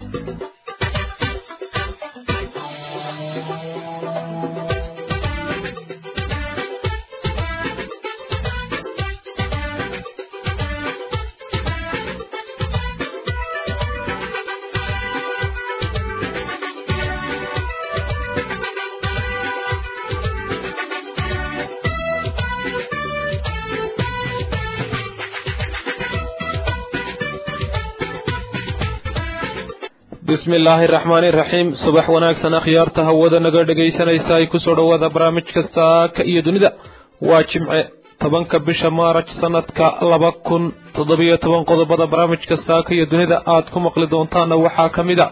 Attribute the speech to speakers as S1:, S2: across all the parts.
S1: bismi illaahi araxmaani iraxiim subax wanaagsan akhyaarta hawada naga dhegaysanaysa ay kusoo dhowaada barnaamijka saaka iyo dunida waa jimce tobanka bisha maaraj sanadka laba kun toddobiyo toban qodobada barnaamijka saaka iyo dunida aad ku maqli doontaanna waxaa ka mid a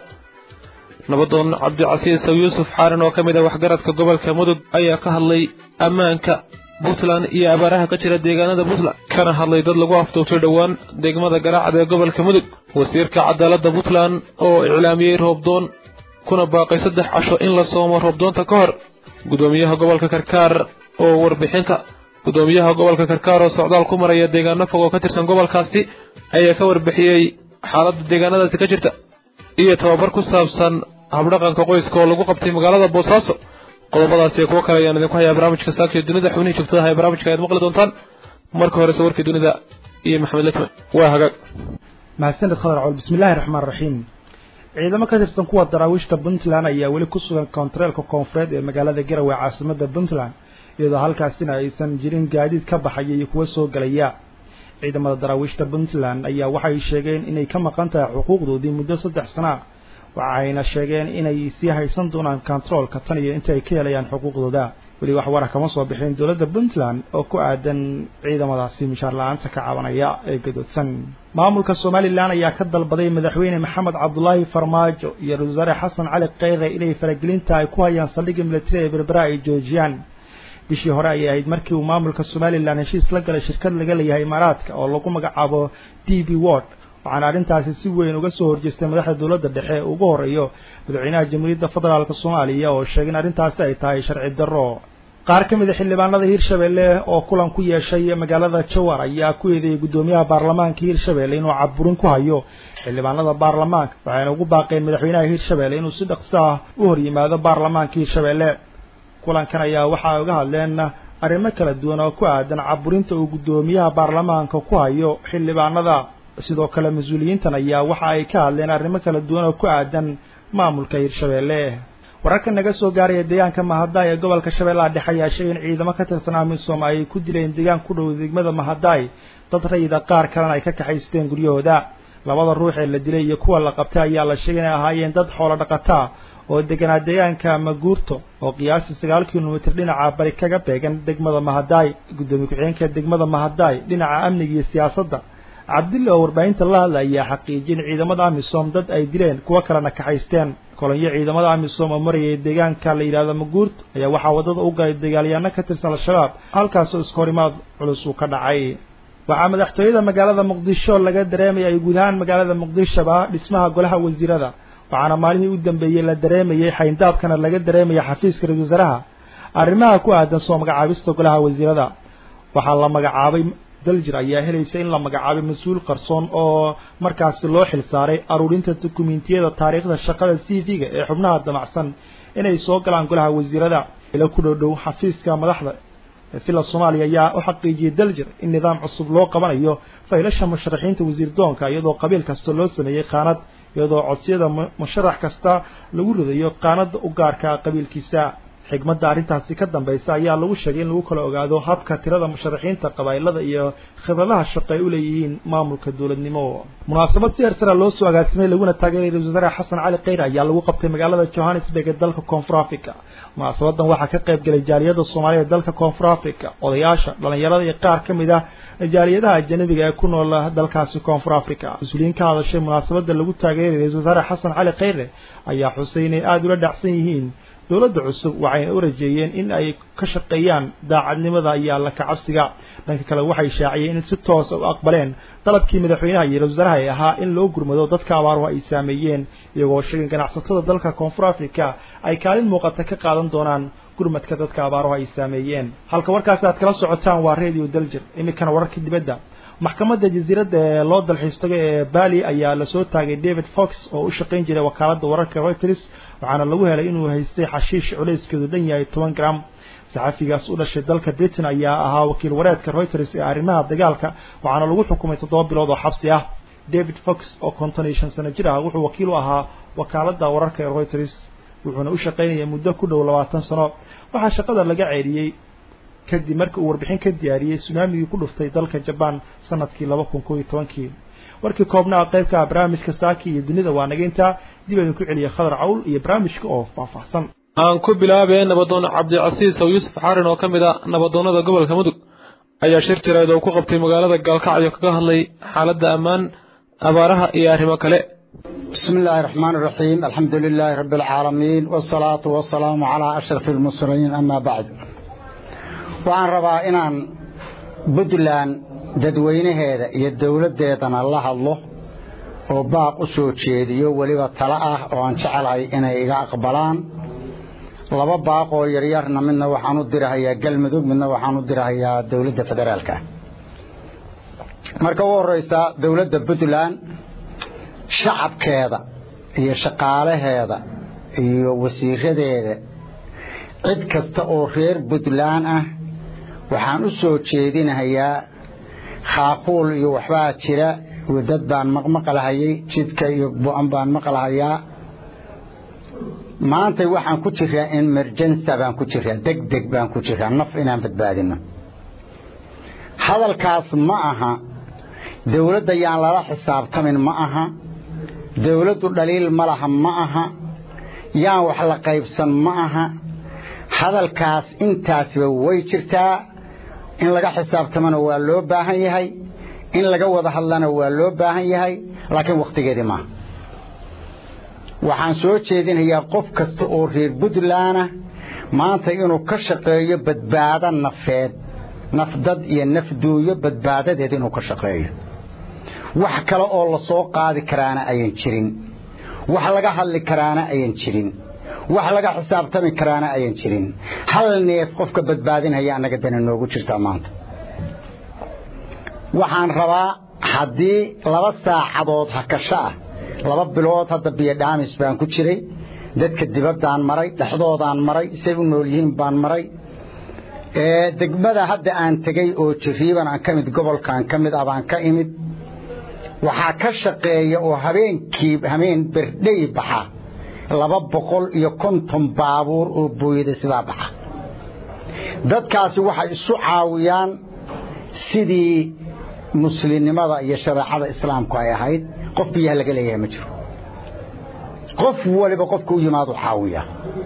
S1: nabadoon cabdicasiis saw yuusuf xaarin oo ka mid a waxgaradka gobolka mudug ayaa ka hadlay ammaanka puntland iyo abaaraha ka jira deegaanada puntland kana hadlay dad lagu afduubtay dhowaan degmada garaacda ee gobolka mudug wasiirka cadaaladda puntland oo iclaamiyey roobdoon kuna baaqay saddex casho in la soomo roobdoonta ka hor gudoomiyaha gobolka karkaar oo warbixinta gudoomiyaha gobolka karkaar oo socdaal ku maraya deegaano fog oo ka tirsan gobolkaasi ayaa ka warbixiyey xaaladda deegaanadaasi ka jirta iyo tababar ku saabsan habdhaqanka qoyska oo lagu qabtay magaalada boosaaso qodobadaas iyo kuwo kale ayaan idinku hayaa barnaamijka saakiyo dunida xubnihii joogtadaha ee barnaamijka ayaad maqli doontaan marka horese warkii dunida iyo maxamed lekman waa hagaag
S2: mahadsanid khadar col bismillahi raxmaan raxiim ciidamo ka tirsan kuwa daraawiishta puntland ayaa weli ku sugan koontareelka koonfureed ee magaalada garowe caasimada puntland iyadoo halkaasina aysan jirin gaadiid ka baxaya iyo kuwa soo gelaya ciidamada daraawiishta puntland ayaa waxay sheegeen inay ka maqan tahay xuquuqdoodii muddo saddex sana waxayna sheegeen inay sii haysan doonaan kontaroolka tan iyo inta ay ka helayaan xuquuqdooda weli wax wara kama soo bixin dowladda puntland oo ku aadan ciidamadaasi mishaar la-aanta ka cabanaya ee gadoodsan maamulka somalilan ayaa ka dalbaday madaxweyne maxamed cabdulaahi farmaajo iyo ra-isul wasaare xasan cali kheyre inay faragelinta ay ku hayaan saldhigga militari ee berbera ay joojiyaan bishii hore ayay ahayd markii uu maamulka somalilan heshiis la galay shirkad laga leeyahay imaaraadka oo lagu magacaabo d b word waxaana arrintaasi si weyn uga soo horjeestay madaxda dowladda dhexe ugu horeeyo madaxweynaha jamhuuriyadda federaalk soomaaliya oo sheegay in arrintaasi ay tahay sharci darro qaar ka mid a xildhibaanada hirshabelle oo kulan ku yeeshay magaalada jawar ayaa ku eedeeyey guddoomiyaha baarlamaanka hirshabelle inuu caburin ku hayo xildhibaanada baarlamaanka waxayna ugu baaqeen madaxweynaha hirshabelle inuu si dhaqso ah u hor yimaado baarlamaanka hirshabelle kulankan ayaa waxa ay uga hadleen arrimo kala duwan oo ku aadan caburinta uu guddoomiyaha baarlamaanka ku hayo xildhibaanada sidoo kale mas-uuliyiintan ayaa waxa ay ka hadleen arrimo kala duwan oo ku aadan maamulka hirshabelle wararka naga soo gaaraya deegaanka mahadaay ee gobolka shabeellaha dhexe ayaa sheegay in ciidamo ka tirsan amisom ay ku dileen deegaan ku dhow degmada mahadaay dad rayida qaar kalena ay ka kaxaysteen guryahooda labada ruux ee la dilay iyo kuwa la qabtay ayaa la sheegay inay ahaayeen dad xoolo dhaqataa oo deganaa deegaanka maguurto oo qiyaastii sagaal kilomitir dhinaca bari kaga beegan degmada mahadaay guddoomiye ku-xigeenka degmada mahadaay dhinaca amniga iyo siyaasadda cabdulle oo warbaahinta la hadla ayaa xaqiijiyay in ciidamada amisom dad ay dileen kuwo kalena kaxaysteen kolonyo ciidamada amisom oo marayay deegaanka la yidhahdo maguurto ayaa waxaa waddada u galay dagaalyaano ka tirsan al-shabaab halkaasoo iskahorimaad culus uu ka dhacay waxaa madaxtooyada magaalada muqdisho laga dareemayay guud ahaan magaalada muqdishoba dhismaha golaha wasiirada waxaana maalihii u dambeeyey la dareemayey xayndaabkana laga dareemayay xafiiska ra-isul wasaaraha arrimaha ku aadan soo magacaabista golaha wasiirada waxaa la magacaabay daljir ayaa helaysa in la magacaabay mas-uul qarsoon oo markaasi loo xil saaray aruurinta dukumentiyada taariikhda shaqada c v-ga ee xubnaha damacsan inay soo galaan golaha wasiirada ila ku dhowdhow xafiiska madaxda villa soomaaliya ayaa u xaqiijiyey daljir in nidaam cusub loo qabanayo faylasha musharaxiinta wasiir doonka iyadoo qabiil kasta loo sameeyey qaanad iyadoo codsiyada musharax kasta lagu ridayo qaanada u gaarka qabiilkiisa xigmadda arrintaasi ka dambaysa ayaa lagu sheegay in lagu kala ogaado habka tirada musharaxiinta qabaa'ilada iyo khibradaha shaqo ay u leeyihiin maamulka dowladnimo munaasabad si hersara loo soo agaasimay laguna taageeray ra-isul wasaare xasan cali kheyre ayaa lagu qabtay magaalada johannesburg ee dalka koonfur africa munaasabadan waxaa ka qayb galay jaaliyada soomaaliya ee dalka koonfur africa odayaasha dhalinyarada iyo qaar ka mid ah jaaliyadaha ajanabiga ee ku nool dalkaasi koonfur africa mas-uuliyiin ka hadashay munaasabada lagu taageeray ra-isul wasaare xasan cali kheyre ayaa xusay inay aada ula dhacsan yihiin dowladda cusub waxayna u rajeeyeen in ay ka shaqeeyaan daacadnimada iyo alla kacabsiga dhanka kale waxay shaaciyeen in si toosa u aqbaleen dalabkii madaxweynaha iyo ra-isul wasaaraha ee ahaa in loo gurmado dadka abaaruhu ay saameeyeen iyagoo sheegay ganacsatada dalka koonfur africa ay kaalin muuqata ka qaadan doonaan gurmadka dadka abaaruhu ay saameeyeen halka warkaasi aad kala socotaan waa radio daljir iminkana wararkii dibadda maxkamadda jasiiradda ee loo dalxiistago ee bali ayaa lasoo taagay david fox oo u shaqayn jiray wakaaladda wararka reuters waxaana lagu helay inuu haystay xashiish culayskeedu dhan yahay toban gram saxafigaas u dhashay dalka britain ayaa ahaa wakiil wareedka reuters ee arrimaha dagaalka waxaana lagu xukumay toddoba bilood oo xabsi ah david fox oo konton iyo shan sano jir ah wuxuu wakiil u ahaa wakaaladda wararka ee reuters wuxuuna u shaqaynayay muddo ku dhow labaatan sano waxaa shaqada laga ceeriyey kadib markii uu warbixin ka diyaariyey sunaamigii ku dhuftay dalka jabaan sanadkii laba kun koo iyo tobankii warkii koobnaa qaybka ah barnaamijka saaki iyo dunida waa nageyntaa dib idinku celiya khadar cawl iyo barnaamijka oo faahfaahsan
S1: aan ku bilaabee nabadoon cabdicasiis ow yuusuf xarin oo ka mid a nabadoonnada gobolka mudug ayaa shir jireed oo ku qabtay magaalada gaalkacyo kaga hadlay xaaladda ammaan abaaraha iyo arrimo kale
S3: بسم الله الرحمن الرحيم الحمد لله رب العالمين والصلاة والسلام على أشرف المرسلين أما بعد وعن ربا إنان بدلان dadweynaheeda iyo dowladdeedana la hadlo oo baaq u soo jeediyo weliba talo ah oo aan jecelahay inay iga aqbalaan laba baaq oo yaryarna midna waxaan u dirahayaa galmudug midna waxaan u dirahayaa dowladda federaalka marka u horreysa dowladda puntland shacabkeeda iyo shaqaalaheeda iyo wasiiradeeda cid kasta oo reer puntland ah waxaan u soo jeedinahayaa khaaquul iyo waxbaa jira dad baan maqmaqlahayay jidka iyo bu-an baan maqlahayaa maantay waxaan ku jiraa emergensa baan ku jiraa deg deg baan ku jiraa naf inaan badbaadino hadalkaas ma aha dowladda yaan lala xisaabtamin ma aha dowladdu dhaliil ma laha ma aha yaan wax la qaybsan ma aha hadalkaas intaasba way jirtaa in laga xisaabtamana waa loo baahan yahay in laga wada hadlana waa loo baahan yahay laakiin wakhtigeedii maaha waxaan soo jeedinayaa qof kasta oo reer puntlandna maanta inuu ka shaqeeyo badbaado nafeed nafdad iyo nafduuyo badbaadadeed inuu ka shaqeeyo wax kale oo la soo qaadi karaana ayan jirin wax laga hadli karaana ayan jirin wax laga xisaabtami karaana ayan jirin hal neef qofka badbaadinaya annaga dana noogu jirtaa maanta waxaan rabaa haddii laba saacadood hakasho ah laba bilood hadda biyodhaamis baan ku jiray dadka dibaddaan maray dhexdoodaan maray say u nool yihiin baan maray degmada hadda aan tegey oo jiriiban aan ka mid gobolkaan ka mid ah baan ka imid waxaa ka shaqeeya oo habeenkii habeen berdhey baxa laba boqol iyo konton baabuur oo booyada sidaa baxa dadkaasi waxay isu caawiyaan sidii muslimnimada iyo shareecada islaamku ay ahayd qof biyaha laga leeyahay ma jiro qof waliba qofka u yimaadu caawiya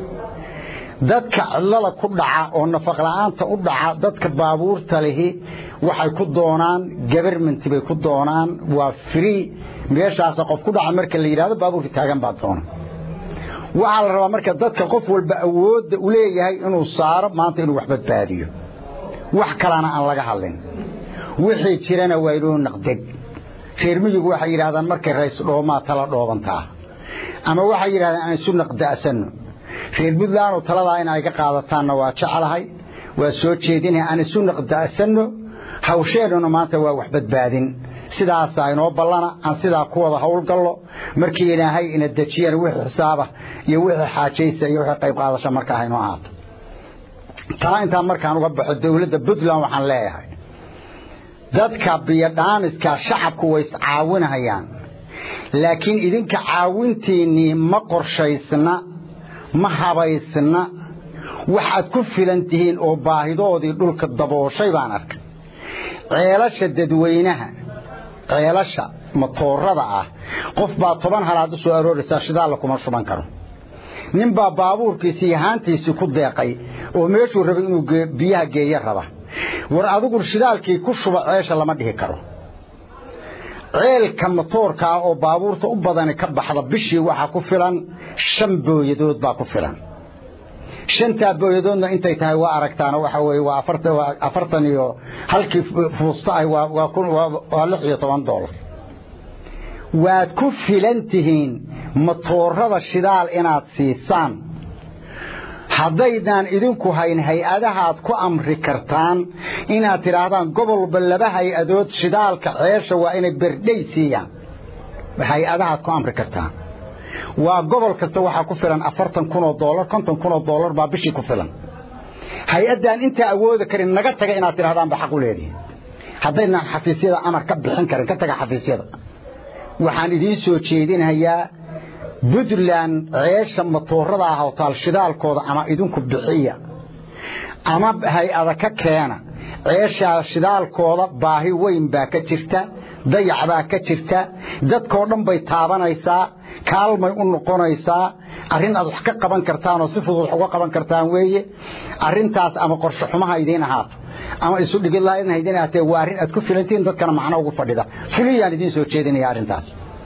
S3: dadka cidlada ku dhaca oo nafaqla'aanta u dhaca dadka baabuurta lihi waxay ku doonaan gabarmenti bay ku doonaan waa free meeshaasa qof ku dhaca marka la yidhahdo baabuurka taagan baa doona waxaa la rabaa marka dadka qof walba awoodda u leeyahay inuu saaro maanta inuu wax badbaadiyo wax kalena aan laga hadlin wixii jirana waa inuu naqdeg reer miyigu waxay yidhahdaan markay rays dhoomaa tala dhoobantaa ama waxay yidhahdaan aan isu naqda'sanno reer puntland oo taladaa in ay ka qaadataanna waa jeclahay waa soo jeedinahay aan isu naqda'sanno hawsheennuna maanta waa wax badbaadin sidaasaa inoo ballana aan sidaa ku wada howlgallo markii ilaahay ina dejiyana wixii xisaaba iyo wixii xaajaysa iyo wixii qayb qaadasha markaa haynoo ahaato taa intaan markaan uga baxo dowladda puntland waxaan leeyahay dadka biyodhaamiska shacabku way iscaawinahayaan laakiin idinka caawintiinnii ma qorshaysna ma habaysna waxaad ku filan tihiin oo baahidoodii dhulka dabooshay baan arkay ceelasha dadweynaha ceelasha matoorada ah qof baa toban halaad u soo arooraysaa shidaalla kuma shuban karo nin baa baabuurkiisii iyo haantiisii ku deeqay oo meeshuu rabay inuu biyaha geeyo raba war adigu shidaalkii ku shuba ceesha lama dhihi karo ceelka matoorka ah oo baabuurta u badani ka baxda bishii waxaa ku filan shan booyadood baa ku filan shantaa booyadoodna intay tahay waa aragtaana waxa weeye waa afartan iyo halkii fuusta ah waa lix iyo toban doolar waad ku filan tihiin matoorada shidaal inaad siisaan haddaydaan idinku hayn hay-adahaad ku amri kartaan inaad tidhaahdaan gobolba laba hay-adood shidaalka ceesha waa inay berdhay siiyaan hay-adahaad ku amri kartaan waa gobol kasta waxaa ku filan afartan kunoo doolar konton kunoo doolar baa bishii ku filan hay-addaan intaa awoodi karin naga taga inaad tidhahdaan ba xaq u leedihin haddaydnaan xafiisyada amar ka bixin karin ka taga xafiisyada waxaan idiin soo jeedinhayaa puntland ceesha matoorada ah oo taal shidaalkooda ama idinku bixiya ama hay-ada ka keena ceeshaa shidaalkooda baahi weyn baa ka jirta dayac baa ka jirta dadkoo dhan bay taabanaysaa kaalmay u noqonaysaa arrin aad wax ka qaban kartaan oo si fudud wax uga qaban kartaan weeye arrintaas ama qorshe xumaha idiin ahaato ama isu dhigidlaa in idiin ahaatee waa arrin aad ku filantihiin dadkana macno ugu fadhida fuliyaan idiin soo jeedinaya arrintaas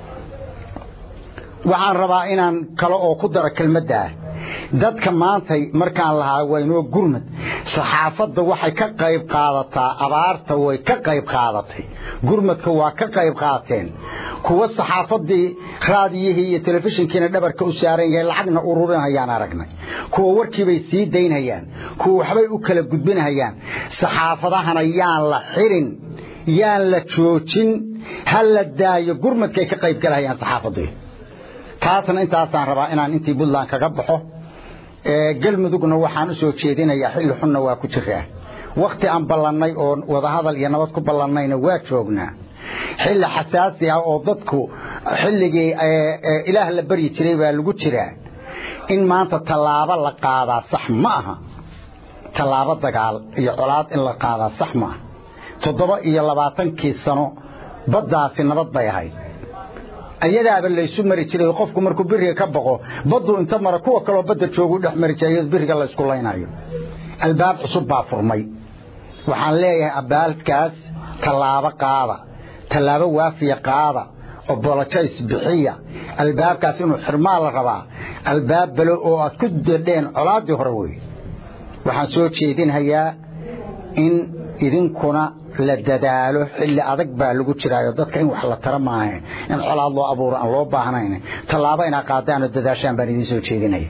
S3: waxaan rabaa inaan kale oo ku daro kelmadda ah dadka maantay markaan lahaa waynoo gurmad saxaafadda waxay ka qayb qaadataa abaarta way ka qayb qaadatay gurmadka waa ka qayb qaateen kuwa saxaafaddii raadiyihii iyo telefishinkiina dhabarka u saaran yahay lacagna ururinhayaan aragnay kuwa warkiibay sii daynhayaan kuwa waxbay u kala gudbinhayaan saxaafadahana yaan la xirin yaan la joojin ha la daayo gurmadkay ka qayb galahayaan saxaafaddu taasna intaasaan rabaa inaan intii puntland kaga baxo galmudugna waxaan u soo jeedinayaa xilli xunna waa ku jiraa wakhti aan ballannay oo wadahadal iyo nabad ku ballannayna waa joognaa xilli xasaasi ah oo dadku xilligii ilaah la baryi jiray baa lagu jiraa in maanta tallaabo la qaadaa sax ma aha tallaabo dagaal iyo colaad in la qaadaa sax ma aha toddoba iyo labaatankii sano baddaasi nabad bay ahayd ayadaaba laysu mari jiray qofku markuu biriga ka baqo baddu inta mara kuwa kaloo badda joogu dhex mari jiray biriga la isku laynayo albaab cusub baa furmay waxaan leeyahay abaalkaas tallaabo qaada tallaabo waafiya qaada obolojays bixiya albaabkaas inuu xirmaa la rabaa albaab balo oo aad ku dadheen colaaddii hore wey waxaan soo jeedinhayaa in idinkuna la dadaalo xilli adag baa lagu jiraayo dadka in wax la tara maaha in colaad loo abuuro aan loo baahnayn tallaabo inaa qaadaanoo dadaashaan baan idiin soo jeedinaya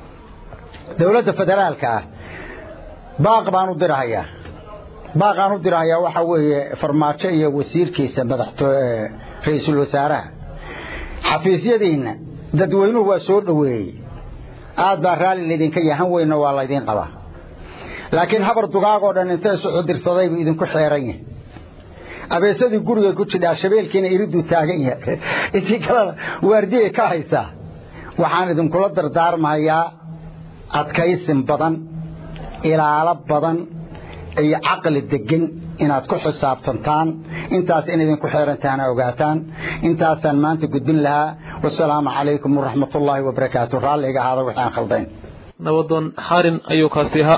S3: dowladda federaalka ah baaq baan u dirahayaa baaqaan u dirahayaa waxaa weeye farmaajo iyo wasiirkiisa madaxto ra-iisul wasaaraha xafiisyadiinna dadweynuhu waa soo dhoweeyey aad baa raalli laydinka yahan weynna waa laydiin qabaa laakiin habar dugaagoo dhan inta isu cudirsadaybu idinku xeeran yahay abeesadii guriga ku jidhaa shabeelkiina iriduu taagan yahay intii kalena waardiyay ka haysaa waxaan idinkula dardaarmahayaa adkaysin badan ilaalo badan iyo caqli degan inaad ku xisaabtantaan intaas in idinku xeerantaana ogaataan intaasaan maanta gudbin lahaa wasalaamu calaykum waraxmatullaahi wabarakaatu raalliga ahaada wixii aan khaldayn
S1: nabadoon xarin ayuu kaasi ahaa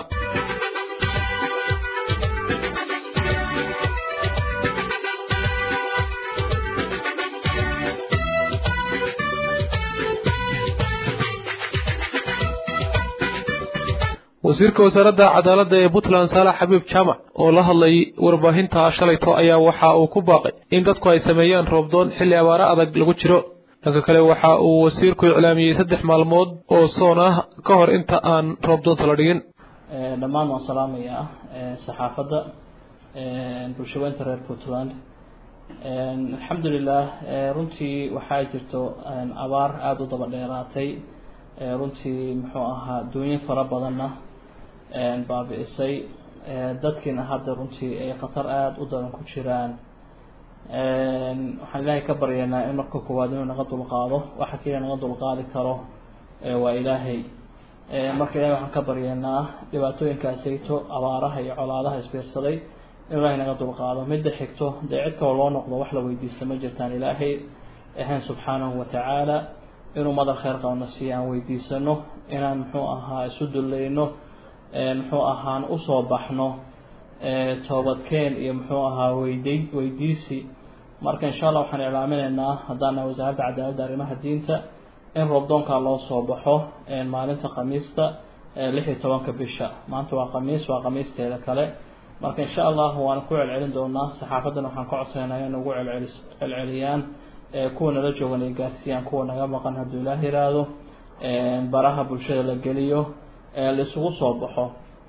S1: wasiirka wasaaradda cadaaladda ee puntland saalax xabiib jaamac oo la hadlayay warbaahinta shalayto ayaa waxa uu ku baaqay in dadku ay sameeyaan roobdoon xilli abaaro adag lagu jiro dhanka kale waxa uu wasiirku iclaamiyey saddex maalmood oo soon ah ka hor inta aan roobdoonta la dhigin
S4: dhammaan waan salaamayaa saxaafadda bulshaweynta reer puntland alxamdulilah runtii waxaa jirto abaar aada u daba dheeraatay runtii muxuu ahaa duunyin fara badanna baabi'isay dadkiina hadda runtii ay khatar aada u daran ku jiraan waxaan ilaahay ka baryaynaa in marka koowaad inuu naga dulqaado waxa keliya naga dulqaadi karo waa ilaahay marka ilahay waxaan ka baryaynaa dhibaatooyinkaasayto abaaraha iyo colaadaha isbiirsaday in ilaahay naga dulqaado midda xigto dee cid kaloo loo noqdo wax la weydiista ma jirtaan ilaahay ahayn subxaanahu watacaala inuu madal kheyr qabna si aan weydiisano inaan muxuu ahaa isu dullayno muxuu ahaan usoo baxno toobadkeen iyo muxuu ahaa weydi weydiisi marka insha allah waxaan iclaaminaynaa haddaana wasaaradda cadaaladda arrimaha diinta in roobdoonkaa loo soo baxo maalinta khamiista lix iyo tobanka bisha maanta waa khamiis waa khamiisteeda kale marka insha allah waan ku celcelin doonaa saxaafaddana waxaan ka codsaynaa in ugu celceli celceliyaan kuwa nala joogan ay gaarsiiyaan kuwa naga maqan hadduu ilaah yiraahdo baraha bulshada la geliyo laisugu soo baxo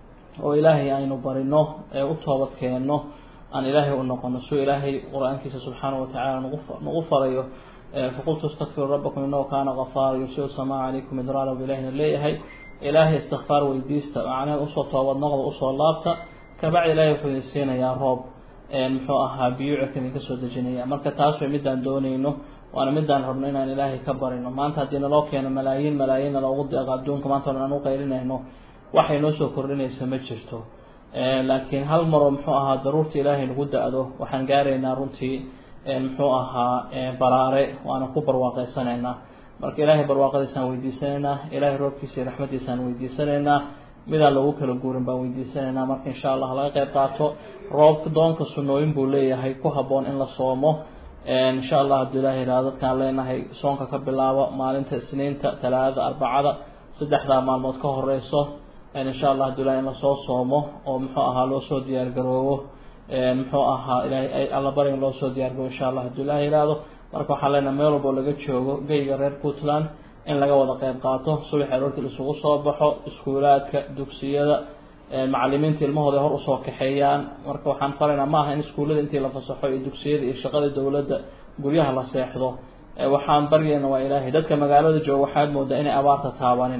S4: oo ilaahay aynu barino u toobad keenno aan ilaahay u noqono suu ilaahay qur-aankiisa subxaanahu watacaala nagu nagu farayo faqultu istakfiruu rabbakum inahu kaana gafaara yursilu samaa calaykum idraara bu ilahina leeyahay ilaahay istikfaar weydiista macnaheed usoo toobad noqda usoo laabta kabacdi ilaahay wuxuu idin siinayaa roob muxuu ahaa biyuucirka idinka soo dejinaya marka taas way midaan doonayno waana midaan rabno inaan ilaahay ka barino maanta haddii naloo keeno malaayiin malaayiinna loogu deeqo adduunka maanta o aan u qaylinayno waxay noo soo kordhinaysa ma jirto laakiin hal maroo muxuu ahaa daruurta ilaahay nagu da-do waxaan gaaraynaa runtii muxuu ahaa baraare waana ku barwaaqeysanaynaa marka ilaahay barwaaqadiisaan weydiisanaynaa ilaahay roobkiisa iyo raxmadiisaan weydiisanaynaa midaan loogu kala guurin baan weydiisanaynaa marka insha allah laga qeyb qaato roobka doonka sunooyin buu leeyahay ku habboon in la soomo insha allah hadduu ilahay ihahdo dadkaan leenahay soonka ka bilaabo maalinta isniinta talaadada arbacada saddexdaa maalmood ka horeyso insha allah hadduu ilahay in lasoo soomo oo muxuu ahaa loo soo diyaar garoobo muxuu ahaa ilahay alla bari in loo soo diyaar garoobo insha allah hadduu ilahay ihahdo marka waxaan leenahay meel walbo laga joogo geyga reer puntland in laga wada qeyb qaato subax aroortii laisugu soo baxo iskuulaadka dugsiyada macalimiinta ilmahooda hor usoo kaxeeyaan marka waxaan faraynaa maaha in iskuullada intii la fasaxo iyo dugsiyada iyo shaqada dowladda guryaha la seexdo waxaan baryayna waa ilaahay dadka magaalada jooga waxaad moodaa inay abaarta taabanin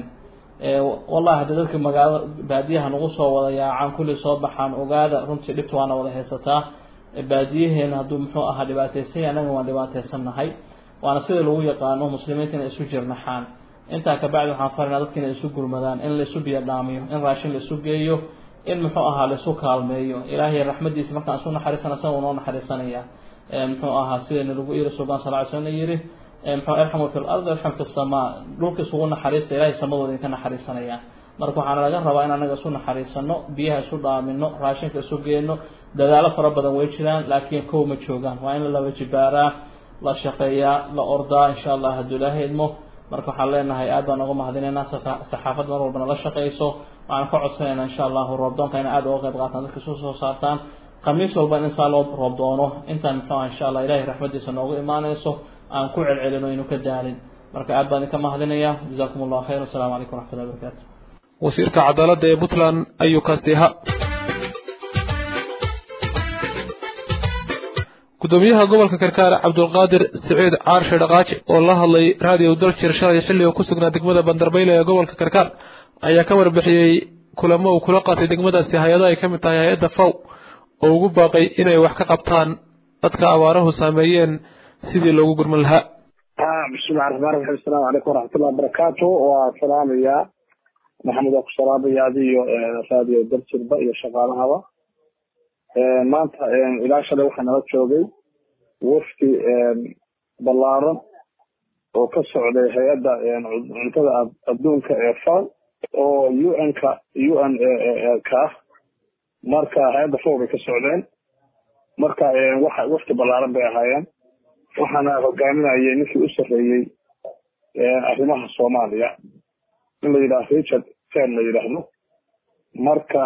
S4: wallahi haddii dadka magaalada baadiyaha nagu soo wada yaacaan kulli soo baxaan ogaada runtii dhibta waana wada haysataa baadiyaheena hadduu muxuu ahaa dhibaateysan yahay annaga waan dhibaateysannahay waana sida lagu yaqaano muslimiinta inay isu jirnaxaan intaa kabacdi waxaan farinaa dadka inay isu gurmadaan in laisu biyo dhaamiyo in raashin laisu geeyo in muxuu ahaa laisu kaalmeeyo ilaahay raxmadiisa markaan isu naxariisana isaga noo naxariisanaya muxuu ahaa sidayna lagu yiri sulban sal ly slm yiri muxuu irxamu fi lardi irxam fi samaa dhulka isugu naxariista ilahay samadooda idinka naxariisanaya marka waxaana laga rabaa in anaga isu naxariisano biyaha isu dhaamino raashinka isu geeno dadaalo fara badan way jiraan laakiin kow ma joogaan waa in la laba jibaaraa la shaqeeyaa la ordaa insha allah hadduu ilaahay idmo marka waxaan leenahay aad baan uga mahadinaynaa saxaafad mar walbana la shaqeyso waxaan ka codsanaynaa insha allahu roobdoonka ina aad uga qayb qaataan dadka isu soo saartaan khamiis walba in saa loo roob doono intaan muxuu aha insha allah ilahay raxmadiisa noogu imaanayso aan ku celcelin o aynu ka daalin marka aad baan idinka mahadinaya jazakum allahu khayr asalamu calaykum waraxmatullahi wabarakatu
S1: wasiirka cadaaladda ee puntland ayuu kaasi ahaa gudoomiyaha gobolka karkaar cabdulqaadir siciid caarshe dhaqaaji oo la hadlay raadiyo daljir shalay xilli oo ku sugnaa degmada bandarbayle ee gobolka karkaar ayaa ka warbixiyey kulamo uu kula qaatay degmadaasi hay-ado ay ka mid tahay hay-adda faw oo ugu baaqay inay wax ka qabtaan dadka abaaruhu saameeyeen sidii loogu gurman lahaa
S5: bismillahi raxmaan raxiim asalaamu calaykum waraxmatullahi wabarakaatu waa salaamayaa maxamed waa ku salaamaya adiyo raadiyo daljirba iyo shaqaalahaba maanta ilaa shalay waxaa nala joogay wafdi ballaaran oo ka socday hay-adda cuntada adduunka ee faw oo u n ka u n ka ah marka hay-adda faw bay ka socdeen marka waxa wafdi ballaaran bay ahaayeen waxaana hogaaminayay ninkii u sarreeyey arrimaha soomaaliya in la yidhaahdo richard ten la yidhaahdo marka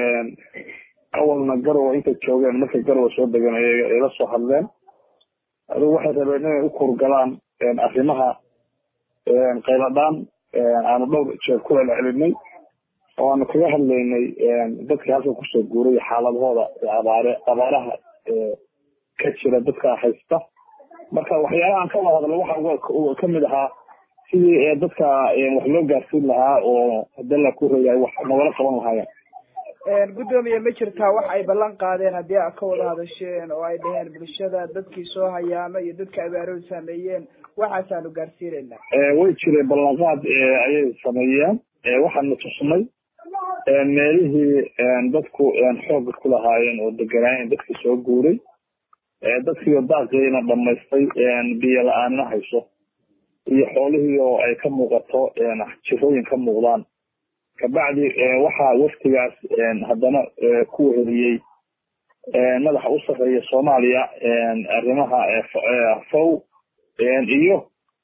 S5: awalna garowa intay joogeen markay garowa soo degeen ay la soo hadleen adigu waxay rabeen inay u kurgalaan arrimaha qayladhaan aanu dhowr jeer ku celcelinay oo aanu kaga hadlaynay dadkii halka kusoo guuray xaaladahooda abaare abaaraha ka jira dadka haysta marka waxyaalahaan ka wada hadlo waxa kamid ahaa sidii dadka wax loo gaarsiin lahaa oo hadala ku reeyahay wax nagala qaban lahaayeen
S6: guddoomiye ma jirtaa wax ay ballan qaadeen haddii aad ka wada hadasheen oo ay dhaheen bulshada dadkii soo hayaama iyo dadka abaarood saameeyeen waxaasaanu gaarsiinaynaa
S5: way jireen ballanqaad ayay sameeyeen waxaana tusnay meelihii dadku xooga ku lahaayeen oo deganaayeen dadkii soo guuray dadkiio daaqiina dhamaystay biyo la-aanna hayso iyo xoolihii oo ay ka muuqato jirooyin ka muuqdaan kabacdi waxaa waftigaas haddana ku weheliyey madaxa u sarreeya soomaaliya arrimaha fow iyo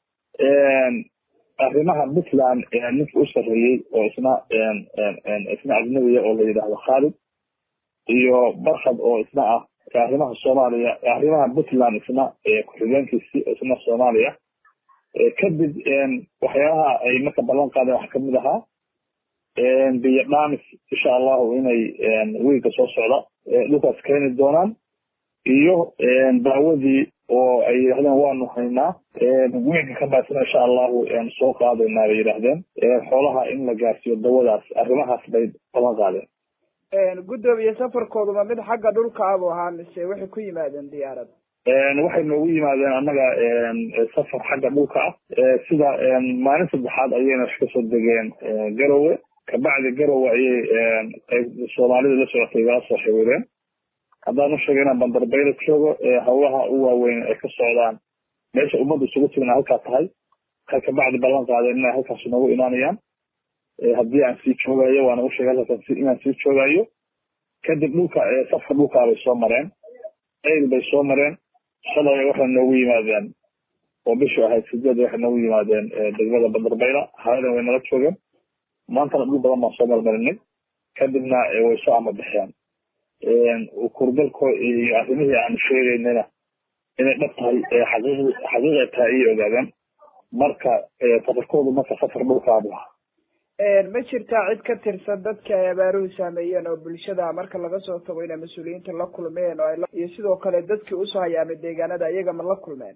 S5: arrimaha puntland ninka u sarreeyey oo isna isna ajnabiya oo la yidhaahdo khaalid iyo barkhad oo isna ah arrimaha soomaaliya arrimaha puntland isna ku-xigeenkiisi isna soomaaliya kadib waxyaabaha ay marka ballan qaadeen waxa kamid ahaa biyo dhaamis insha allahu inay wiilka soo socda dhulkaas keeni doonaan iyo daawadii oo ay yidhahdeen waanu haynaa wiilka ka baasina insha allahu soo qaadaynaa bay yidhahdeen xoolaha in la gaarsiiyo dawadaas arrimahaas bay balan qaadeen
S6: guddoomiye safarkooduma mid xagga dhulka abu ahaa mise waxay ku yimaadeen diyaarad
S5: waxay noogu yimaadeen annaga safar xagga dhulka ah sida maalin saddexaad ayayna wax kasoo degeen garowe kabacdi garowe ayay qayb soomaalida la socotay igala soo xiriireen haddaan u sheegay inaan bandarbayla joogo hawlaha u waaweyn ay ka socdaan meesha ummadda isugu timina halkaa tahay waxay kabacdi ballan qaadeen inay halkaas noogu imaanayaan haddii aan sii joogayo waana u sheegay halkaas inaan sii joogayo kadib dhulka safka dhulkaa bay soo mareen eyl bay soo mareen shalay waxay noogu yimaadeen oo bishu ahayd sideed waxay noogu yimaadeen degmada bandarbayla haladan way nala joogeen maantana dhul badan baan soo marmarinay kadibna way soo amabaxeen kurgalko iyo arrimihii aanu sheegaynana inay dhab tahay xaqiiq xaqiiqay tahay ayay ogaadeen marka safarkoodu marka safar dhulkaabu ahaa
S6: ma jirtaa cid ka tirsan dadka ay abaaruhu saameeyeen oo bulshada marka laga soo tago inay mas-uuliyiinta la kulmeen oo iyo sidoo kale dadkii usoo hayaamay deegaanada iyaga ma la kulmeen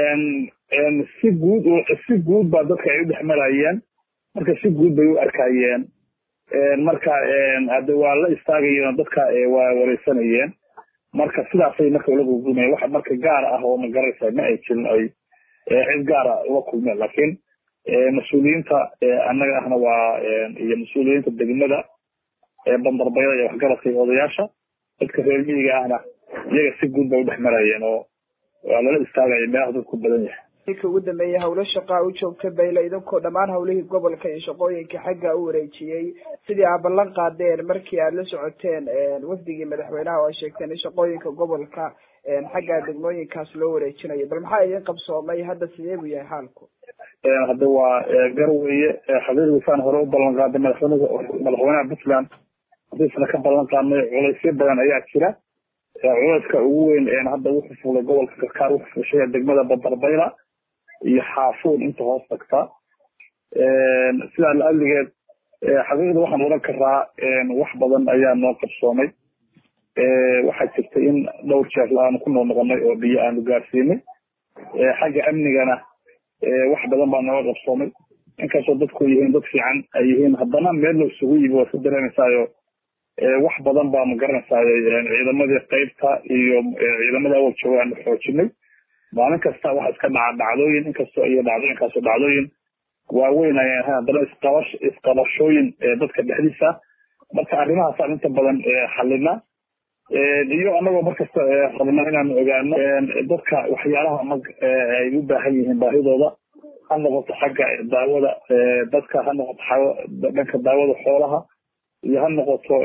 S5: si guud si guud baa dadka ay u dhex marayeen marka si guud bay u arkayeen marka hade waa la istaagayeen dadka waa wareysanayeen marka sidaasay marka ula gurgurmayeen waxa marka gaar ah oo magaraysa ma ay jirin ay cid gaara ula kulmeen laakiin mas-uuliyiinta annaga ahna waa iyo mas-uuliyiinta degmada bandarbayada iyo waxgaradka iyo odayaasha dadka reer miyiga ahna iyaga si guud bay udhex marayeen oo waa lala istaagaya meelaha dadku badan yahay
S6: ninka ugu dambeeyay hawlo shaqaa u joogta bayla idinkoo dhammaan hawlihii gobolka iyo shaqooyinka xagga u wareejiyey sidii aad ballan qaadeen markii aad la socoteen wafdigii madaxweynaha oo ay sheegteen in shaqooyinka gobolka xagga degmooyinkaas loo wareejinayo bal maxaa idin qabsoomay hadda sidee buu yahay xaalku
S5: hadda waa garweye xaqiiqdiisaan hore u ballan qaaday madaxweynaha madaxweynaha puntland hadiisna ka ballan qaadnay culaysyo badan ayaa jira culayska ugu weyn hadda wuxuu fulay gobolka karkaar wuxuu fushaya degmada bandarbayla iyo xaafuun inta hoos tagta sidaa la-adligeed xaqiiqda waxaan odhan karaa wax badan ayaa noo qabsoomay waxaa jirta in dhowr jeer aanu ku noqnoqonay oo biyo aanu gaarsiinay xagga amnigana wax badan baa nooga qabsoomay inkastoo dadku yihiin dad fiican ay yihiin haddana meel la isugu yimi waa ka dareemaysaayo wax badan baa magaranaysaay ciidamadii qaybta iyo ciidamadii awal jooga aanu xoojinay maalin kasta waxa iska dhaca dhacdooyin inkastoo iyo dhacdooyinkaasoo dhacdooyin waaweyn ayaan ahayn haddana isqabash isqabashooyin dadka dhexdiisa marka arrimahaasaan inta badan xalina iyo anagoo markasta rabna inaanu ogaano dadka waxyaalaha mag ay u baahan yihiin baahidooda ha noqoto xagga daawada dadka ha noqoto dhanka daawada xoolaha iyo ha noqoto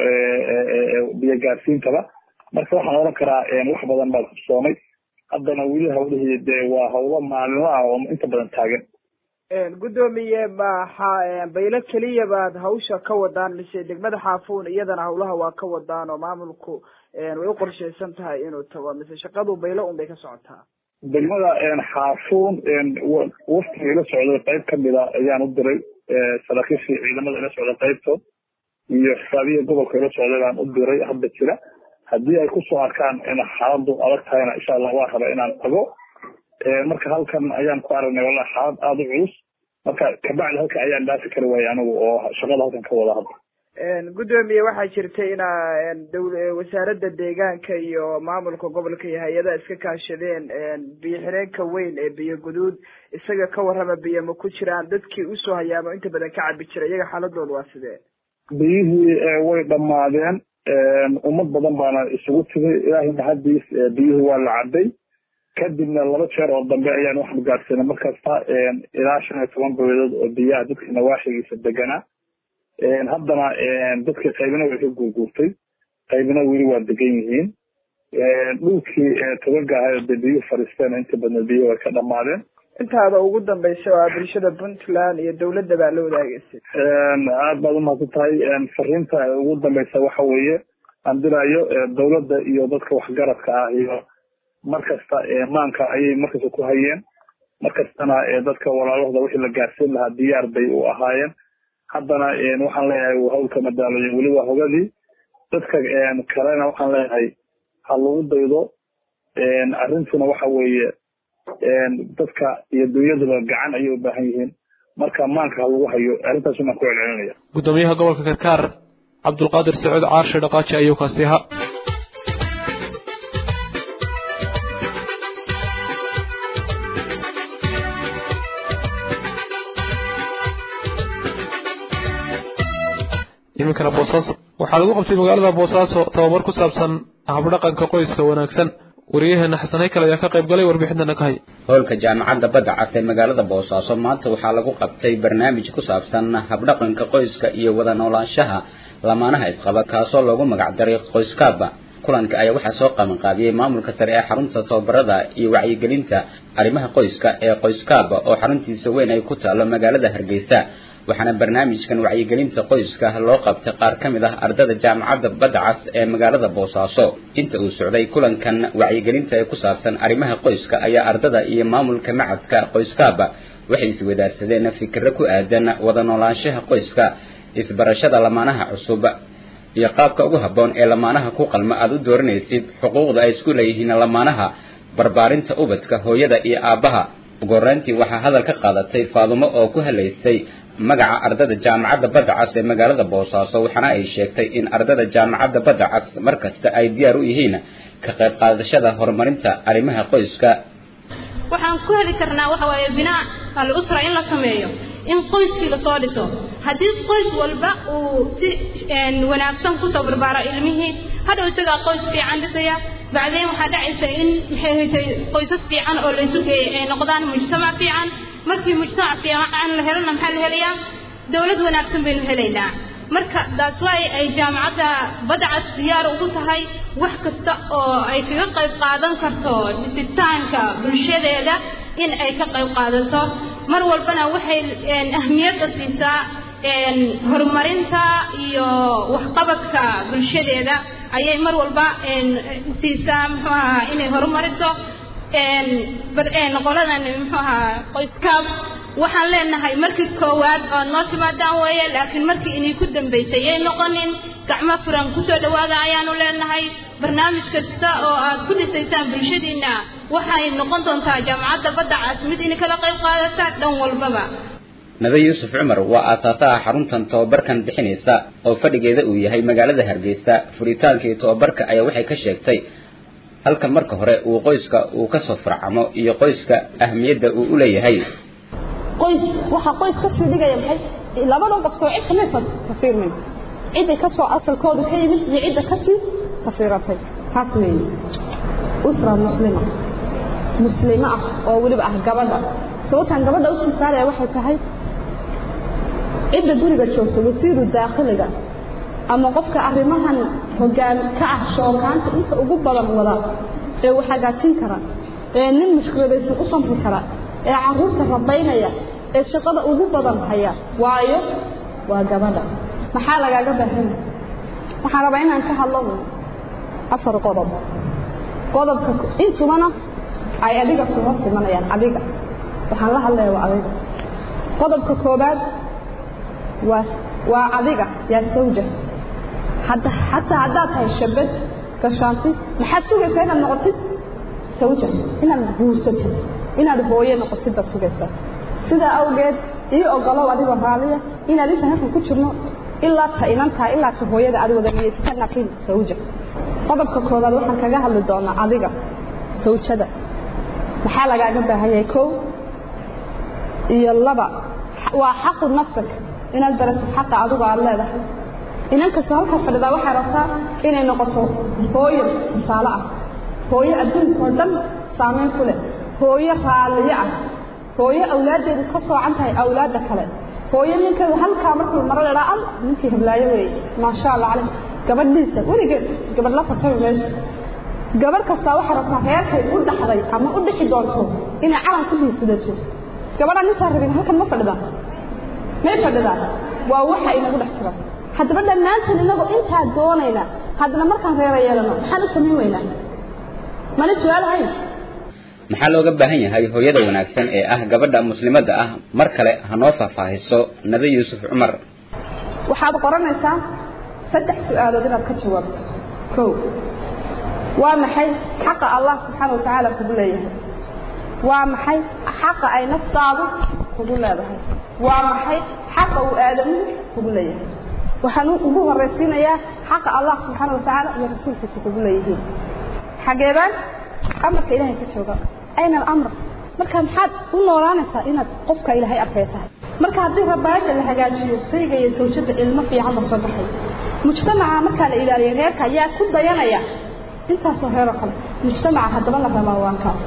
S5: biyo gaarsiintaba marka waxaan odhan karaa wax badan baa qabsoomay haddana weli hawlihii dee waa hawlo maalinla ah oo inta badan taagan
S6: guddoomiye maxa baylo keliya baad hawsha ka wadaan mise degmada xaafuun iyadana hawlaha waa ka wadaan oo maamulku way u qorshaysan tahay inuu tago mise shaqadu baylo un bay ka socotaa
S5: degmada xaafuun waftiga ila socday qayb kamida ayaan u diray saraakiishii ciidamada ila socday qaybtood iyo xisaabiya gobolka ila socday baan u diray hadda jira haddii ay kusoo arkaan in xaaladu adag tahayna insha allah waa raba inaan tago marka halkan ayaan ku aragnay wallahi xaalad aada u culus marka kabacdi halka ayaan dhaafi kari waayay anigu oo shaqada halkan ka wada hadda
S6: guddoomiye waxaa jirta inaa dowl wasaaradda deegaanka iyo maamulka gobolka iyo hay-adaha iska kaashadeen biyo xireenka weyn ee biyo guduud isaga ka warrama biyo ma ku jiraan dadkii usoo hayaamo inta badan ka cabi jira iyaga xaaladooda waa sidee
S5: biyihii way dhammaadeen ummad badan baana isugu timay ilaahay mahadiis biyihii waa la caday kadibna laba jeer oo dambe ayaan waxaanu gaadhsiinay markasta ilaa shan iyo toban boyadood oo biyaha dadka nawaaxigiisa deganaa haddana dadkii qaybina way ka guurguurtay qaybina weli waa degan yihiin dhulkii togaga ahay de biyuhu fadhiisteen inta badna biyuhu way ka dhamaadeen
S6: intaada ugu dambaysa oo bulshada puntland iyo dawladda baa la wadaagaysay
S5: aad baad umahadsan tahay fariinta ugu dambaysa waxa weeye aan diraayo dawladda iyo dadka waxgaradka ah iyo markasta maanka ayay markasta ku hayeen markastana dadka walaalahooda wixii la gaarsiin lahaa diyaar bay u ahaayeen haddana waxaan leeyahay hawlka madaalayo weli waa hogadii dadka kalena waxaan leeyahay ha lagu daydo arrintuna waxa weeye dadka iyo dunyaduba gacan ayay u baahan yihiin marka maanka ha lagu hayo arrintaas unaan ku celcelinaya
S1: gudoomiyaha gobolka karkaar cabdulqaadir sacuud caarshe dhaqaaji ayuu kaasi ahaa iminkana boosaaso waxaa lagu qabtay magaalada boosaaso tababar ku saabsan habdhaqanka qoyska wanaagsan wariyaheena xasan haykal ayaa ka qayb galay warbixintana ka hay
S7: howlka jaamacadda badda cas ee magaalada boosaaso maanta waxaa lagu qabtay barnaamij ku saabsan habdhaqanka qoyska iyo wada noolaanshaha lamaanaha isqaba kaasoo loogu magacdaray qoyskaaba kulanka ayaa waxaa soo qabanqaabiyey maamulka sare ee xarunta tababarada iyo wacyigelinta arrimaha qoyska ee qoyskaaba oo xaruntiisa weyn ay ku taalo magaalada hargeysa waxaana barnaamijkan wacyigelinta qoyska loo qabtay qaar ka mid ah ardada jaamacadda badda cas ee magaalada boosaaso inta uu socday kulankan wacyigelinta ee ku saabsan arrimaha qoyska ayaa ardada iyo maamulka macadka qoyskaaba waxay iswadaarsadeen fikiro ku aadan wada noolaanshaha qoyska isbarashada lamaanaha cusub iyo qaabka ugu habboon ee lamaanaha ku qalma aada u dooranaysid xuquuqda ay isku leeyihiin lamaanaha barbaarinta ubadka hooyada iyo aabbaha ugu horreyntii waxaa hadal ka qaadatay faadumo oo ku halaysay magaca ardada jaamacadda badda cas ee magaalada boosaaso waxaana ay sheegtay in ardada jaamacadda badda cas mar kasta ay diyaar u yihiin ka qayb qaadashada horumarinta arrimaha qoyska
S8: waxaan ku heli karnaa waxa waaye binaa al usra in la sameeyo in qoyskii lasoo dhiso haddii qoys walba uu si wanaagsan kusoo barbaaro ilmihii hadhow isagaa qoys fiican dhisaya bacdeen waxaa dhacaysa in maxay haytay qoysas fiican oo laysu geeyay ay noqdaan mujtamac fiican markii mujtamac fiican la helona maxaa la helayaa dowlad wanaagsan baynu helaynaa marka taas waay ay jaamacadda badcas diyaar ugu tahay wax kasta oo ay kaga qayb qaadan karto dhisitaanka bulshadeeda in ay ka qayb qaadato mar walbana waxay ahmiyadda siisaa horumarinta iyo waxqabadka bulshadeeda ayay mar walba siisaa muxuu ahaa inay horumariso qoladan muxuu ahaa qoyskaab waxaan leenahay markii koowaad oo noo timaadaan weeye laakiin markii inay ku dambaysay yay noqonin gacmo furan kusoo dhawaada ayaanu leenahay barnaamij kasta oo aad ku dhisaysaan bulshadiina waxay noqon doontaa jaamacadda badda cas mid in kala qayb qaadata dhan walbaba
S7: nabe yuusuf cumar waa aasaasaha xaruntan tobabarkan bixinaysa oo fadhigeeda uu yahay magaalada hargeysa furitaankii tobabarka ayaa waxay ka sheegtay halka marka hore uu qoyska uu ka soo farcamo iyo qoyska ahmiyadda uu u leeyahay
S9: qoys waxaa qoys ka sii dhigaya maxay labadan qof soo cid kamay tafiirmin cidday ka soo asalkoodu ka yimid iyo cidda ka sii tafiiratay taas weeye usra muslima muslimo ah oo weliba ah gabadha sababtaan gabadha u sii saaraya waxay tahay cidda guriga joogta wasiiru daakhiliga ama qofka arrimahan hoggaan ka ah shookaanta inta ugu badan wada ee wax hagaajin kara ee nin mushkiladaysan u samri kara ee carruurta rabaynaya ee shaqada ugu badan haya waayo waa gabadha maxaa lagaaga baahanya waxaan rabaa inaan ka hadlo afar qodob qodobka intubana ay adiga kuma simanayaan adiga waxaan la hadlaya waa adiga qodobka koobaad waa waa adiga yaa sawja hadda xataa haddaad tahay shabad gashaanti maxaad sugaysaa inaad noqotid sawja inaad guursatid inaad hooye noqotid baad sugaysaa sidaa awgeed ii ogolow adigoo raaliya inaad intaan halkan ku jirno ilaa ta inantaa ilaa ta hooyada aad wada niyeysa ka naqin sawja qodobka koobaad waxaan kaga hadli doonaa adiga sawjada maxaa lagaaga baahan yahay kow iyo laba waa xaqu nafsak inaad baratid xaqa adigu aad leedahay inan kastoo halkaa fadhidaa waxay rabtaa inay noqoto hooyo tusaale ah hooyo adduunka oo dhan saamayn ku leh hooyo raaliyo ah hooyo awlaaddeedu ka soocan tahay awlaadda kale hooyo ninkeedu halkaa markuu maro ladhaa al ninkii heblaayo weeye maasha allah caleyh gabadhiisa weligeed gabadh la tartami mayso gabadh kastaa waxay rabtaa reerkay u dhaxday ama u dhixi doonto inay calan ku hiisudato gabadhaan intaa rabin halkan ma fadhidaa may fadhidaa waa waxa inagu dhex jira haddaba dhammaanteen inagoo intaa doonayna haddana markaan reera yeelano maxaan u samayn weynaa mali su-aalahayn
S7: maxaa looga baahan yahay hooyada wanaagsan ee ah gabadha muslimadda ah mar kale ha noo faahfaahiso nabi yuusuf cumar
S9: waxaad qoranaysaa saddex su-aalood inaad ka jawaabto kow waa maxay xaqa allah subxaana wa tacaala kugu leeyahay waa maxay xaqa ay naftaadu kugu leedahay waa maxay xaqa uu aadamuhu kugu leeyahay waxaan ugu horaysiinayaa xaqa allah subxaana wa tacaala iyo rasuulkiisa kugu leeyihiin xageebaan amarka ilaahay ka jooga ayna alamr marka maxaad u noolaanaysaa inaad qofka ilaahay arkay tahay marka haddii rabaayadda la hagaajiyo sayga iyo sawjada ilmo fiican ba soo baxay mujtamaca markaa la ilaaliyo reerka ayaa ku dayanaya intaasoo reeroo kale mujtamaca haddaba la rabaa waa kaas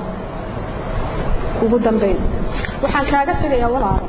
S9: ugu dambayn waxaan kaaga tegayaa walaalo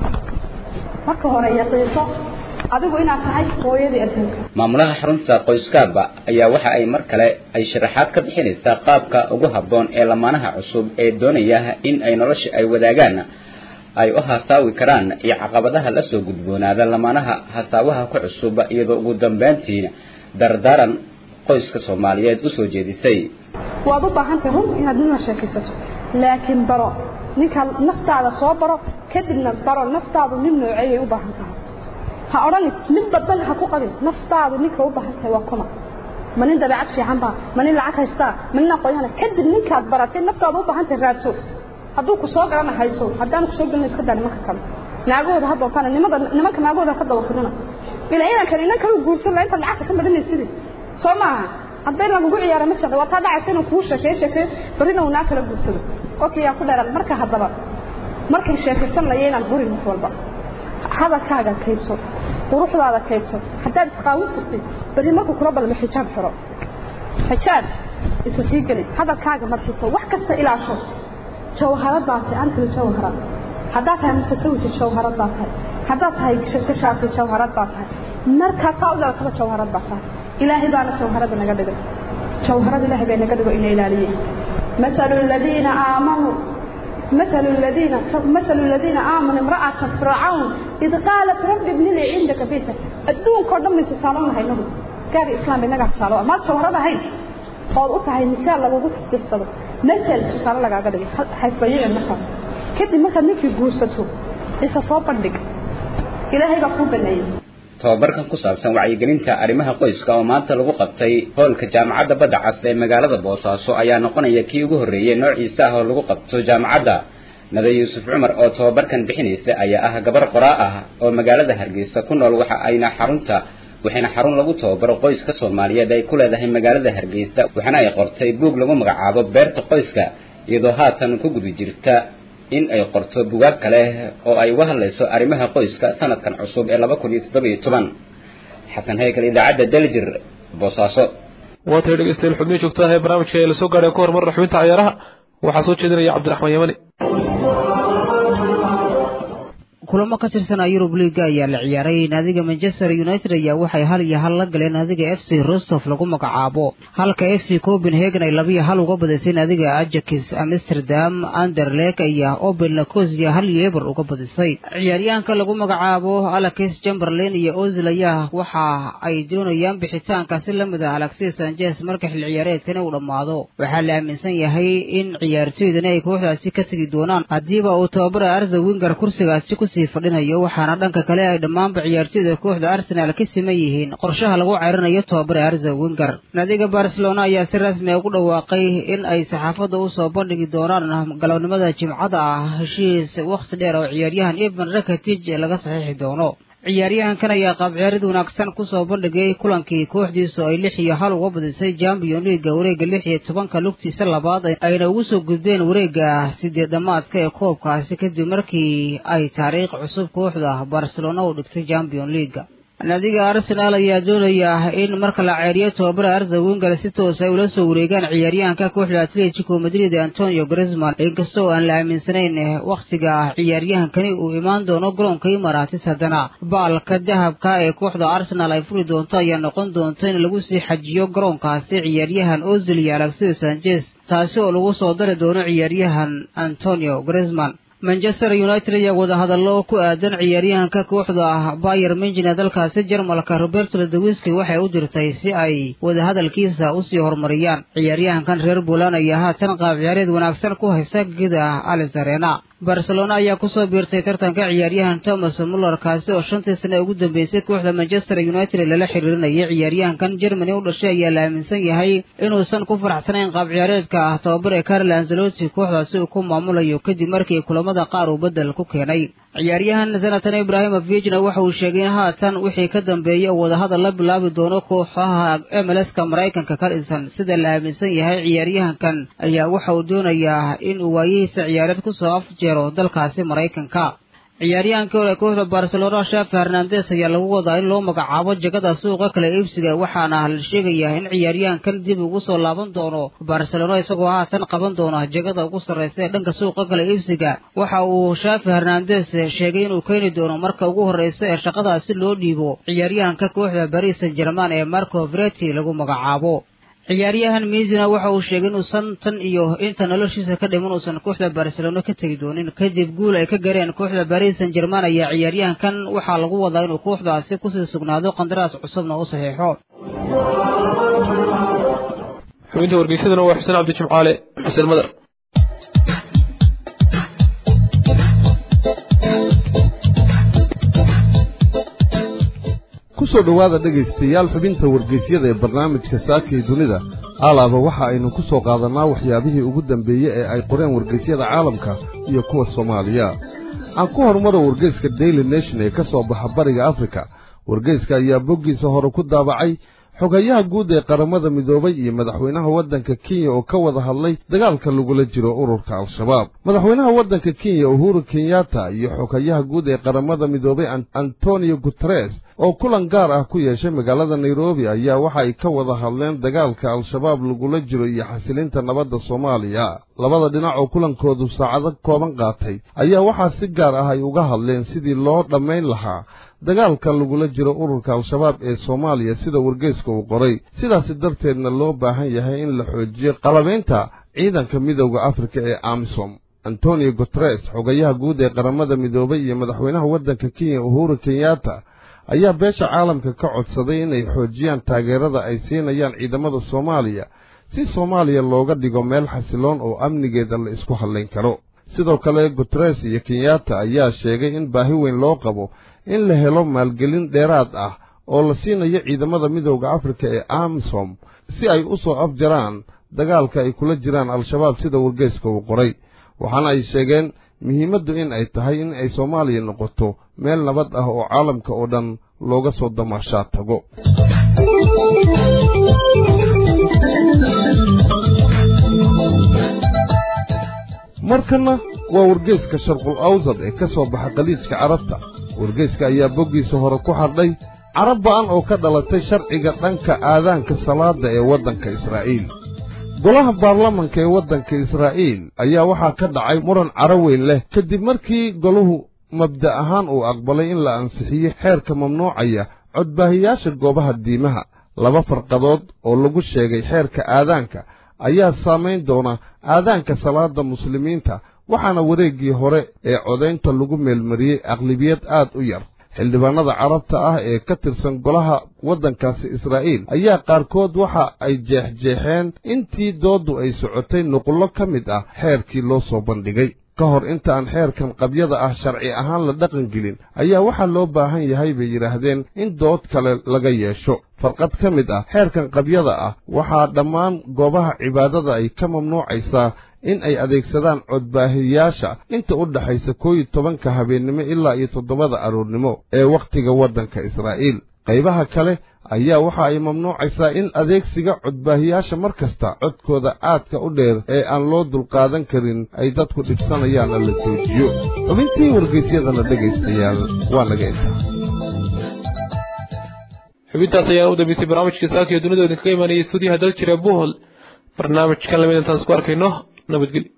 S9: marka hore yaqiinso adigu inaad tahay hooyadii adduunka
S7: maamulaha xarunta qoyskaaba ayaa waxa ay mar kale ay sharaxaad ka bixinaysaa qaabka ugu habboon ee lamaanaha cusub ee doonaya in ay nolosha ay wadaagaan ay u hasaawi karaan iyo caqabadaha la soo gudboonaada lamaanaha hasaawaha ku cusub iyadoo ugu dambayntiina dardaaran qoyska soomaaliyeed u soo jeedisay
S9: waad u baahantahay run inaad nina sheekaysato laakiin baro ninka naftaada soo baro kadibna baro naftaadu nin nooceeyay u baahan tahay ha odhani mid badan ha ku qabin naftaadu ninka u baahan tahay waa kuma ma nin dabeecad fiican baa ma nin lacag haystaa ma nin aqoonyahana kadib ninkaad baratay naftaadu u baahan tahay raadso hadduu ku soo galana hayso haddaan ku soo gelin iska daa nimanka kale naagahooda ha doontaana nimada nimanka naagahooda ka dawafidina ilaa inankan inan kale guursan la intaad lacagta ka madhanaysidii soo maaha hadday lagugu ciyaara ma jeclo waa taa dhacaysa inuu kuu sheekeeyo sheekeeyo barrina uu naa kala guursado okay yaa ku dheeran marka haddaba markay sheekaysan laya inaan burin wax walba hadalkaaga kaydso quruxdaada kaydso haddaad isqaawin jirtay berri markuu kula balmo xijaab xiro xijaab isa sii geli hadalkaaga marxiso wax kasta ilaasho jawharad baa tahay antala jawharad haddaad tahay mutasawija jawharad baa tahay haddaad tahay gashaasi jawharad baa tahay markaad saa u dhalataba jawharad baa tahay ilaahay baana jawharada naga dhigay jawharad ilaahay bay naga dhigo ina ilaaliyeen مثل الذين آمنوا مثل الذين مثل الذين آمنوا امرأة فرعون إذ قالت رب ابن لي عندك بيتا الدون كردم من تصالون هاي نهو قال إسلام بينك تصالون ما تصورها هاي قال أطهى النساء لغو تسبيح صلو مثل تصالون لك أقدر حيث بيئة المكان كده مكان نكي قوسته إذا صوبا لك إلهي بقوم بالنيل
S7: tobabarkan ku saabsan wacyigelinta arrimaha qoyska oo maanta lagu qabtay hoolka jaamacadda badda cas ee magaalada boosaaso ayaa noqonaya kii ugu horreeyey noociisa ah oo lagu qabto jaamacadda nada yuusuf cumar oo tobabarkan bixinaysa ayaa ah gabar qoraa ah oo magaalada hargeysa ku nool waxa ayna xarunta waxayna xarun lagu tababaro qoyska soomaaliyeed ay ku leedahay magaalada hargeysa waxaana ay qortay buug lagu magacaabo beerta qoyska iyadoo haatan ku guda jirta in ay qorto bugaag kale oo ay uga hadlayso arrimaha qoyska sanadkan cusub ee laba kun iyo toddobiyo toban xasan heykal idaacadda daljir boosaaso
S1: waa tay dhegeystayaal xubnihi joogtada ee barnaamijka ee lasoo gaadhay ka hormar xubinta cayaaraha waxaa soo jeedinaya cabdiraxmaan yamani
S10: kulamo ka tirsan yurub liiga ayaa la ciyaaray naadiga manchester united ayaa waxay hal iyo hal la galeen naadiga f c rostov lagu magacaabo halka f c copenhagen ay labiyo hal uga badisay naadiga ajax amsterdam anderlek ayaa open lacosia hal iyo eber uga badisay ciyaaryahanka lagu magacaabo alex chamberlain iyo ozil ayaa waxa ay doonayaan bixitaanka si lamid ah alexis sanchez marka xil ciyaareedkani uu dhammaado waxaa la aaminsan yahay in ciyaartoydani ay kooxdaasi ka tegi doonaan haddiiba uu tababara arza winger kursigaasi ku fadhinayo waxaana dhanka kale ay dhammaanba ciyaartoyda kooxda arsenaal ka siman yihiin qorshaha lagu ceyrinayo tobabare arza winger naadiga barcelona ayaa si rasmi a ugu dhawaaqay in ay saxaafadda usoo bandhigi doonaan galabnimada jimcada ah heshiis wakhti dheer oo ciyaaryahan evan rakatij laga saxiixi doono ciyaaryahankan ayaa qaabciyaarid wanaagsan kusoo bandhigay kulankii kooxdiisu ay lix iyo hal uga badisay champion leaga wareegga lix iyo tobanka lugtiisa labaad ayna ugu soo gudbeen wareegga sideed dhamaadka ee koobkaasi kadib markii ay taariikh cusub kooxda barcelona u dhigtay champion leaga naadiga arsenaal ayaa doonaya in marka la ceeriyo tobabara arza winger si toos ay ula soo wareegaan ciyaaryahanka kooxda atletico madrid antonio grisman inkastoo aan la aaminsanayn wakhtiga ciyaaryahankani uu imaan doono garoonka imaratis haddana baalka dahabka ee kooxda arsenaal ay furi doonto ayaa noqon doonta in lagu sii xajiyo garoonkaasi ciyaaryahan ozil iyo alexis sanchez taasi oo lagu soo dari doono ciyaaryahan antonio grisman manchester united ayaa wadahadallo ku aadan ciyaaryahanka kooxda bayer minjin ee dalkaasi jarmalka roberto ledawiski waxay u dirtay si ay wadahadalkiisa usii horumariyaan ciyaaryahankan reer bulan ayaa haatan qaab ciyaareed wanaagsan ku haysta gida alisarena barcelona ayaa kusoo biirtay tartanka ciyaaryahan thomas muller kaasi oo shantii sane ugu dambeysay kooxda manchester united lala xiriirinayay ciyaaryahankan germany u dhashay ayaa la aaminsan yahay inuusan ku faraxsanayn qaab ciyaareedka ah tababar ee carlo anzelotti kooxdaasi uu ku maamulayo kadib markii kulamada qaar uu beddel ku keenay ciyaaryahan zanatan ibrahimovijna waxa uu sheegay in haatan wixii ka dambeeyay oo wadahadal la bilaabi doono kooxaha mlska maraykanka ka dhisan sida la aaminsan yahay ciyaaryahankan ayaa waxa uu doonayaa in uu waayihiisa ciyaareed kusoo afjeero dalkaasi maraykanka ciyaaryahankii hore kooxda barcelona shafi hernandes ayaa lagu wadaa in loo magacaabo jagada suuqa kala iibsiga waxaana la sheegayaa in ciyaaryahankan dib ugu soo laaban doono barcelona isagoo haatan qaban doona jagada ugu sarraysa ee dhanka suuqa kala iibsiga waxa uu shafi hernandes sheegay inuu keeni doono marka ugu horreysa ee shaqadaasi loo dhiibo ciyaaryahanka kooxda baris san german ee marco vreti lagu magacaabo ciyaaryahan miisina waxa uu sheegay inuusan tan iyo inta noloshiisa ka dhiman uusan kooxda barcelona ka tegi doonin kadib guul ay ka gareen kooxda baris san german ayaa ciyaaryahankan waxaa lagu wadaa inuu kooxdaasi kusii sugnaado qandaraas cusubna u saxiixo
S1: xubinta wargeysaduna waa xuseen cabdi jimcaale xuseen madar
S11: kusoo dhowaada dhegaystayaal xubinta wargeysyada ee barnaamijka saakii dunida alaaba waxa aynu ku soo qaadannaa waxyaabihii ugu dambeeyey ee ay qoreen wargeysyada caalamka iyo kuwa soomaaliya aan ku horumaro wargeyska daily nation ee ka soo baxa bariga afrika wargeyska ayaa boggiisa hore ku daabacay xogayaha guud ee qaramada midoobay iyo madaxweynaha waddanka kenya oo ka wada hadlay dagaalka lagula jiro ururka al-shabaab madaxweynaha waddanka kenya uhuru kenyatta iyo xogayaha guud ee qaramada midoobay antonio guteres oo kulan gaar ah ku yeeshay magaalada nairobi ayaa waxa ay ka wada hadleen dagaalka al-shabaab lagula jiro iyo xasilinta nabadda soomaaliya labada dhinac oo kulankoodu saacado kooban qaatay ayaa waxaa si gaar ah ay uga hadleen sidii loo dhammayn lahaa dagaalka lagula jiro ururka al-shabaab ee soomaaliya sida wargeyska uu qoray sidaasi darteedna loo baahan yahay in la xoojiyo qalabaynta ciidanka midowda afrika ee amisom antonio guteres xogayaha guud ee qaramada midoobay iyo madaxweynaha waddanka kenya uhuru kenyatta ayaa beesha caalamka ka codsaday inay xoojiyaan taageerada ay siinayaan ciidamada soomaaliya si soomaaliya looga dhigo meel xasiloon oo amnigeeda la isku hadlayn karo sidoo kale guteres iyo kenyatta ayaa sheegay in baahi weyn loo qabo in la helo maalgelin dheeraad ah oo la siinayo ciidamada midowda afrika ee amisom si ay u soo afjaraan dagaalka ay kula jiraan al-shabaab sida wargeyska uu qoray waxaana ay sheegeen muhiimaddu in ay tahay in ay soomaaliya noqoto meel nabad ah oo caalamka oo dhan looga soo damaashaa tago markanna waa wargeyska sharqul awsad ee ka soo baxa khaliijka carabta wargeyska ayaa boggiisa hore ku xardhay carab ba'an oo ka dhalatay sharciga dhanka aadaanka salaadda ee waddanka israa'iil golaha baarlamanka ee waddanka israa'iil ayaa waxaa ka dhacay muran caro weyn leh kadib markii golahu mabda' ahaan uu aqbalay in la ansixiyo xeerka mamnuucaya codbaahiyaasha goobaha diimaha laba farqadood oo lagu sheegay xeerka aadaanka ayaa saamayn doona aadaanka salaadda muslimiinta waxaana wareeggii hore ee codaynta lagu meelmariyey aqlibiyad aad u yar xildhibaannada carabta ah ee ka tirsan golaha waddankaasi israa'iil ayaa qaarkood waxa ay jeexjeexeen intii dooddu ay socotay nuqullo ka mid ah xeerkii loo soo bandhigay ka hor intaan xeerkan qabyada ah sharci ahaan la dhaqangelin ayaa waxaa loo baahan yahay bay yidhaahdeen in dood kale laga yeesho farqad ka mid ah xeerkan qabyada ah waxaa dhammaan goobaha cibaadada ay ka mamnuucaysaa in ay adeegsadaan codbaahiyaasha inta u dhaxaysa koo iyo tobanka habeennimo ilaa iyo toddobada aroornimo ee wakhtiga waddanka israa'iil qaybaha kale ayaa waxa ay mamnuucaysaa in adeegsiga codbaahiyaasha mar kasta codkooda aadka u dheer ee aan loo dulqaadan karin ay dadku dhibsanayaanna la joojiyo xubintii wargeysyadana dhegaystayaal waa naga intaa
S1: xubintaas ayaan u dambeysay barnaamijka saaka iyo dunida idinkaga imaanayay stuudiyaha dal jira buhol barnaamijkan lamid intaan isku arkayno nabadgelyo